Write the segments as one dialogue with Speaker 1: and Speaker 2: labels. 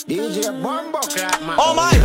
Speaker 1: DJ Bombo Clap, man.
Speaker 2: Oh my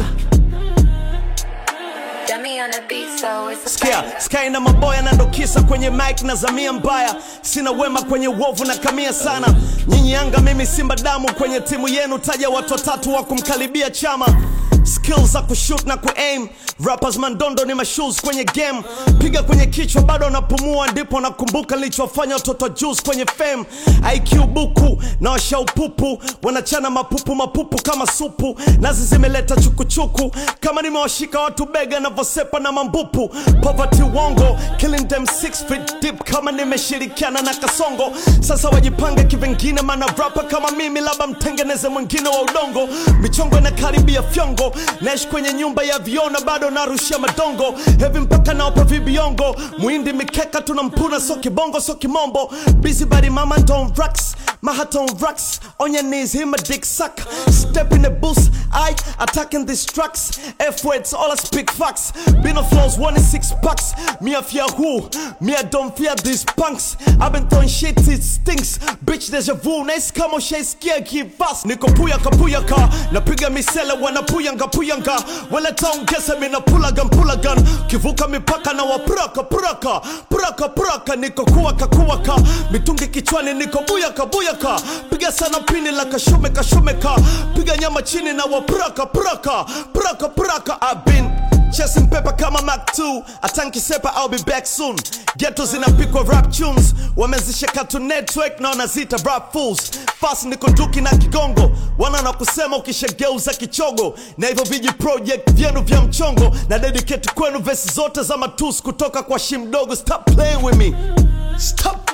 Speaker 3: Dummy on the beat, so it's a
Speaker 2: Sikia,
Speaker 3: banger.
Speaker 2: sky na maboya na ndo kisa kwenye mic na zamia mbaya sina wema kwenye uovu na kamia sana nyinyi yanga mimi simba damu kwenye timu yenu taja watu watatu wa kumkaribia chama skills za kushoot na kuaim rappers mandondo ni mashoes kwenye game piga kwenye kichwa bado napumua ndipo nakumbuka nilichofanya watoto juice kwenye fame IQ buku na washaupupu wanachana mapupu mapupu kama supu nazi zimeleta chukuchuku kama nimewashika watu bega navyosepa na mambupu poverty wongo killing them six feet deep kama nimeshirikiana na kasongo sasa wajipange kivingine mana rapa kama mimi labda mtengeneze mwingine wa udongo michongo inakaribia fyongo naishi kwenye nyumba ya viona bado narushia madongo hevi mpaka naopa vibiongo muindi mikeka tunampuna so kibongo so kimombo busy body mama don't rocks my heart on rocks on your knees him a dick suck step in the booth I attacking these tracks F words all I speak facts been on floors one in six packs me I fear who me I don't fear these punks I've been throwing shit it stinks bitch deja vu nice kama ushaisikia kivas niko puyaka puyaka napiga misele wanapuyanga puyanga waletaongesa minapulaga mpulagan kivuka mipaka na wapuraka puraka puraka puraka niko kuwaka kuwaka mitungi kichwani niko buyaka buyaka piga sana pini la kashume kashumeka piga nyama chini na wapuraka puraka puraka puraka I've been Chasing paper kama Mac 2 atankisepa I'll be back soon Ghetto zinapikwa rap tunes wamezisha Cartoon Network na wanazita rap fools Fast niko nduki na kigongo wana na kusema ukishageuza kichogo na hivyo viji project vyenu vya mchongo na dedicate kwenu vesi zote za matus kutoka kwa shimdogo stop playing with me stop